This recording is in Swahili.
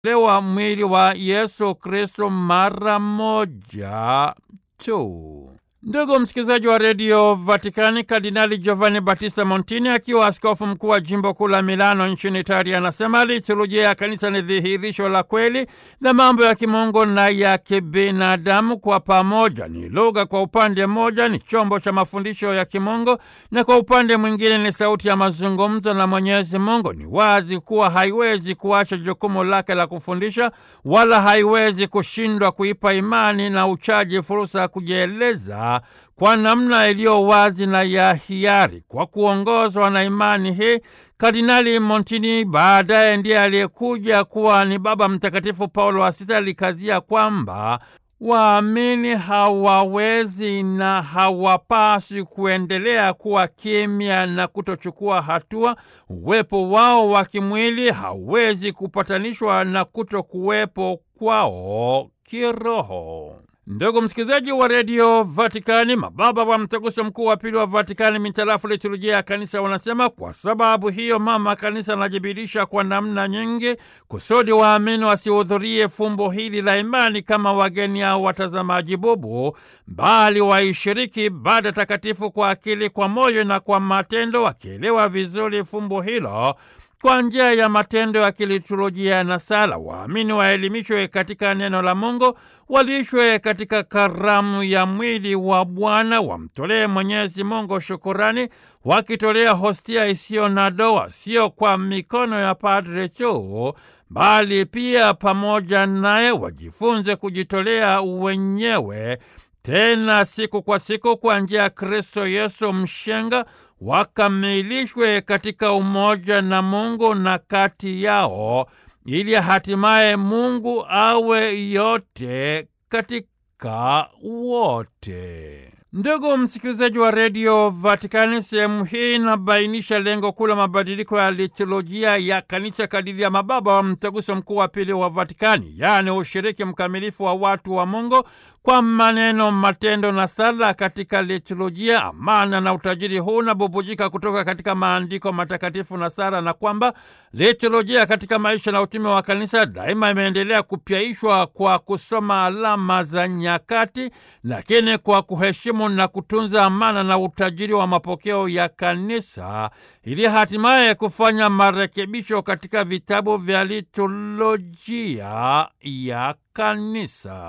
lewa mwili wa Yesu Kristo mara moja tu. Ndugu msikilizaji wa redio Vatikani, Kardinali Giovanni Battista Montini akiwa askofu mkuu wa jimbo kuu la Milano nchini Italia anasema liturujia ya kanisa ni dhihirisho la kweli la mambo ya kimungu na ya kibinadamu kwa pamoja. Ni lugha kwa upande mmoja, ni chombo cha mafundisho ya kimungu, na kwa upande mwingine ni sauti ya mazungumzo na Mwenyezi Mungu. Ni wazi kuwa haiwezi kuacha jukumu lake la kufundisha, wala haiwezi kushindwa kuipa imani na uchaji fursa ya kujieleza kwa namna iliyo wazi na ya hiari. Kwa kuongozwa na imani hii, Kardinali Montini baadaye ndiye aliyekuja kuwa ni Baba Mtakatifu Paulo wa Sita alikazia kwamba waamini hawawezi na hawapaswi kuendelea kuwa kimya na kutochukua hatua. Uwepo wao wa kimwili hauwezi kupatanishwa na kutokuwepo kwao kiroho. Ndugu msikilizaji wa redio Vatikani, mababa wa mtaguso mkuu wa pili wa Vatikani mitarafu liturujia ya kanisa wanasema, kwa sababu hiyo mama kanisa anajibirisha kwa namna nyingi kusudi waamini wasihudhurie fumbo hili la imani kama wageni au watazamaji bubu, bali waishiriki ibada takatifu kwa akili, kwa moyo na kwa matendo, wakielewa vizuri fumbo hilo kwa njia ya matendo ya kiliturujia na sala. Waamini waelimishwe katika neno la Mungu, walishwe katika karamu ya mwili wa Bwana, wamtolee Mwenyezi Mungu shukurani, wakitolea hostia isiyo na doa, sio kwa mikono ya padre tu, bali pia pamoja naye wajifunze kujitolea wenyewe, tena siku kwa siku, kwa njia ya Kristo Yesu mshenga wakamilishwe katika umoja na Mungu na kati yao, ili hatimaye Mungu awe yote katika wote. Ndugu msikilizaji wa redio Vatikani, sehemu hii inabainisha lengo kuu la mabadiliko ya liturujia ya kanisa kadiri ya mababa wa mtaguso mkuu wa pili wa Vatikani, yaani ushiriki mkamilifu wa watu wa Mungu kwa maneno, matendo na sala katika liturujia. Amana na utajiri huu unabubujika kutoka katika maandiko matakatifu na sala, na kwamba liturujia katika maisha na utume wa kanisa daima imeendelea kupyaishwa kwa kusoma alama za nyakati, lakini kwa kuheshimu na kutunza amana na utajiri wa mapokeo ya kanisa, ili hatimaye kufanya marekebisho katika vitabu vya liturujia ya kanisa.